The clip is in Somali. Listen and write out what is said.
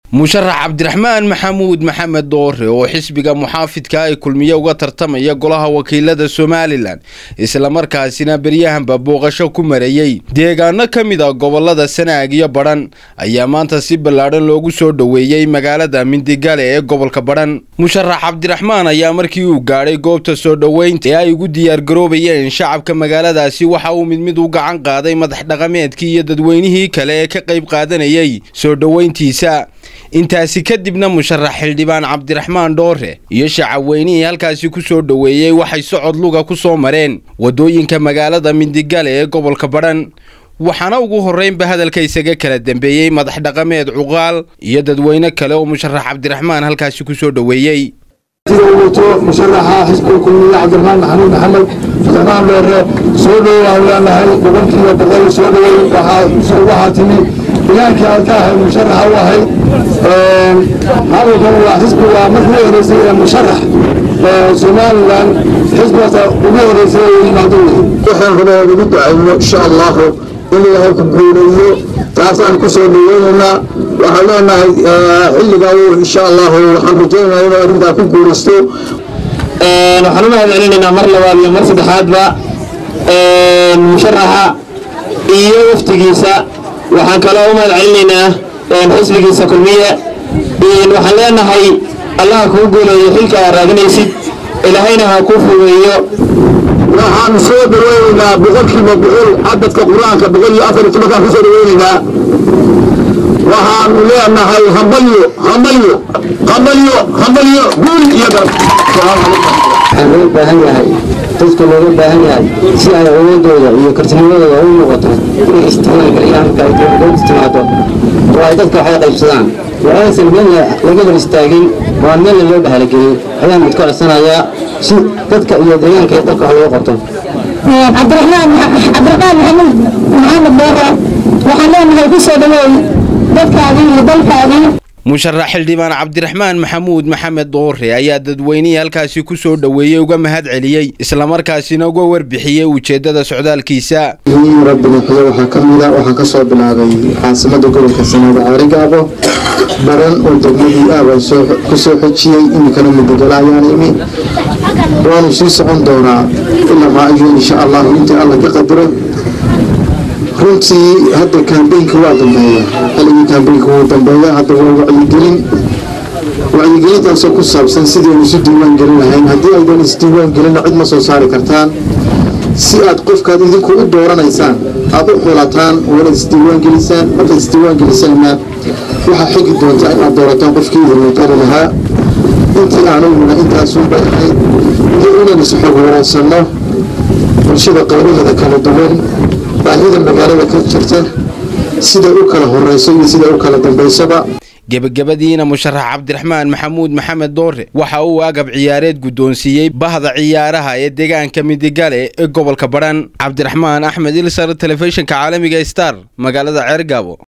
musharax cabdiraxmaan maxamuud maxamed doore oo xisbiga muxaafidka ay kulmiye uga tartamaya golaha wakiilada somalilan islamarkaasina beryahanba booqasho ku marayey deegaano ka mid a gobolada sanaag iyo badhan ayaa maanta si ballaadhan loogu soo dhoweeyey magaalada mindigale ee gobolka badhan musharax cabdiraxmaan ayaa markii uu gaadhay goobta soo dhoweynta ee ay ugu diyaargaroobayeen shacabka magaaladaasi waxa uu mid mid u gacan qaaday madax dhaqameedkii iyo dadweynihii kale ee ka qayb qaadanayay soo dhoweyntiisa intaasi kadibna musharax xildhibaan cabdiraxmaan dhoore iyo shacabweynihii halkaasi ku soo dhoweeyey waxay socod luga ku soo mareen waddooyinka magaalada mindigale ee gobolka badhan waxaana ugu horreynba hadalka isaga kala dambeeyey madax dhaqameed cuqaal iyo dadweyne kale oo musharax cabdiraxmaan halkaasi ku soo dhoweeyey sida uu wato musharaxa xisbiga kulmiye cabdiraxmaan maxamuud maxamed cabdiraxmaan dhoore soo dhowaan leenahay boqolkiiba boqol soo dhowey waxaa timi ilaankii aad ka ahayd musharaxa u ahayd hadalkan waa xisbi waa markii u horeysay ee musharax somalilan xisbigaasa ugu horeysay ee yimaado waxaan rabaa ugu ducayno insha allahu in ilaahay ku guuleeyo taasaan ku soo dhaweynaynaa waxaan leenahay xilligaa insha allahu waxaan rajaynayaa inuu arrintaa ku guulaysto waxaan u mahad celinaynaa mar labaad iyo mar saddexaadba musharaxa iyo waftigiisa waxaan kaloo u mahad celinaynaa xisbigiisa kulmiye waxaan leenahay allaha kuu guuleeyo xilka aad raaginaysid ilaahayna ha kuu fugeeyo waxaan soo dhaweynaynaa boqolkiiba boqol cadadka qur-aanka boqol iyo afar iyo tobankaan kusoo dhaweynaynaa waxaanu leenahay hambalyo hambalyo hambalyo hambalyo guul iyo garab waxaan loo baahan yahay dadka looga baahan yahay si ay awoodooda iyo kartinimadooda u noqoto inay isticmaalgeliyaan marka ay dowladooda timaado oo ay dadka waxay qaybsadaan oo aysan meelna laga hor istaagin oo aan meelna loo bahalagelin ayaan mid ka codsanayaa si dadka iyo deegaanka iyo dalka wax looga qabto cabdiraxmaan cabdiraxmaan maxamuud maxamed beere waxaan leenahay ku soo dhaweey dadkaadii iyo dalkaadii musharax xildhibaan cabdiraxmaan maxamuud maxamed doore ayaa dadweynihii halkaasi ku soo dhoweeyey uga mahad celiyey islamarkaasina uga warbixiyey ujeeddada socdaalkiisa rabbiga xudo waxaa ka mida waxaan ka soo bilaabay caasimada gobolka sanaada caarigaabo baran oo degmadii aabaan ku soo xojiyey iminkana mudogala ayaan imi waanu sii socon doonaa ilaa maayo insha allahu intii alla ka qadiro runtii hadda kaambeynka waa dambeeya xilligii kaambeynka wuu dambeeya hadda waa wacyigelin wacyigelintaasoo ku saabsan sidaynu isu diiwaan gelin lahayn haddii aydan isdiiwaan gelina cid ma soo saari kartaan si aad qofkaad idinku u dooranaysaan aada u xulataan waa inaad isdiiwaan gelisaan markaad isdiiwaan gelisaanna waxaa xigi doontaa inaad doorataan qofkii idinla qari lahaa intii aanuguna intaasun bay ahayd iyo inaan isxog wanaagsanno bulshada qaybaheeda kala duwan baahida magaalada ka jirta siday u kala horeyso iyo siday u kala dambaysaba gebagabadiina musharax cabdiraxmaan maxamuud maxamed doore waxa uu agab ciyaareed guddoonsiiyey bahda ciyaaraha ee deegaanka midigale ee gobolka badhan cabdiraxmaan axmed ilsar telefishinka caalamiga star magaalada ceergaabo